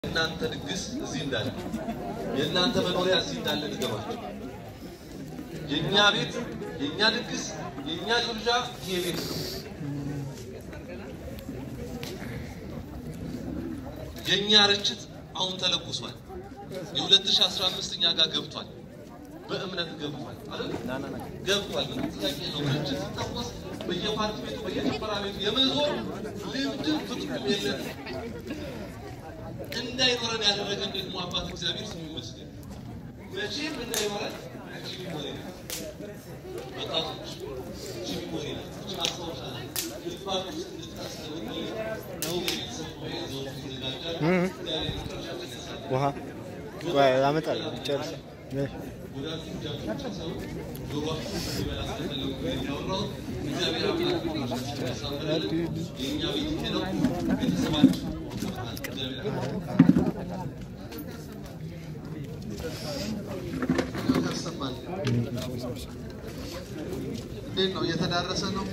የእናንተ ድግስ እዚህ እንዳለ የእናንተ መኖሪያ እዚህ እንዳለ ንገሯቸው። የእኛ ቤት፣ የእኛ ድግስ፣ የእኛ ግብዣ ይሄ ቤት ነው። የእኛ ርችት አሁን ተለኩሷል። የ2015 እኛ ጋር ገብቷል። በእምነት ገብቷል አይደል? ገብቷል። ምንም ጥያቄ ነው። ርችት ሲታወስ በየፓርቲ ቤቱ በየጭፈራ ቤቱ የመዞር ልምድም ፍቅሩም የለንም። እንዳይኖረን ያደረገን ደግሞ አባት እግዚአብሔር ስሙ ይመስገን። መቼም እንዳይኖረን እቺ ሚሞሪ ናት። ወጣቶች እቺ ሚሞሪ ናት። እቺ ማስታወሻ ናት። ልባችሁ ውስጥ እንድታስቀምጡ ነው ቤተሰብ ጉባኤ ዘወትር ይዘጋጃል። እግዚአብሔር መጨረሻችን ያሳያል። ውሃ ቆይ አመጣለሁ ጨርስ ወዳጆች እጃችሁን ሰብስቡ። ጆሮአችሁን እንዲበላ ስለፈለጉ ነው ያወራሁት። እግዚአብሔር አምላክ መጨረሻችን ያሳምርልን። የእኛ ቤት ይሄ ነው። ቤተሰባችን እግዚአብሔር ያሰማል። እንዴት ነው? እየተዳረሰ ነው።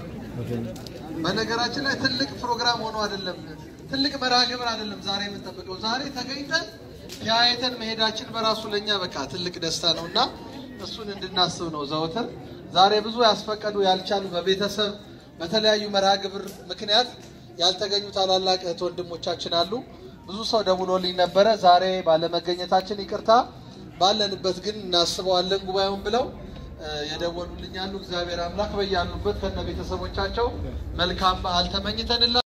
በነገራችን ላይ ትልቅ ፕሮግራም ሆኖ አይደለም፣ ትልቅ መርሃ ግብር አይደለም ዛሬ የምንጠብቀው። ዛሬ ተገኝተን ተያይተን መሄዳችን በራሱ ለእኛ በቃ ትልቅ ደስታ ነው እና እሱን እንድናስብ ነው ዘወትር። ዛሬ ብዙ ያስፈቀዱ ያልቻሉ በቤተሰብ በተለያዩ መርሃ ግብር ምክንያት ያልተገኙ ታላላቅ እህት ወንድሞቻችን አሉ። ብዙ ሰው ደውሎልኝ ነበረ ዛሬ ባለመገኘታችን ይቅርታ፣ ባለንበት ግን እናስበዋለን ጉባኤውን ብለው የደወሉልኝ አሉ። እግዚአብሔር አምላክ በያሉበት ከነ ቤተሰቦቻቸው መልካም በዓል ተመኝተንላ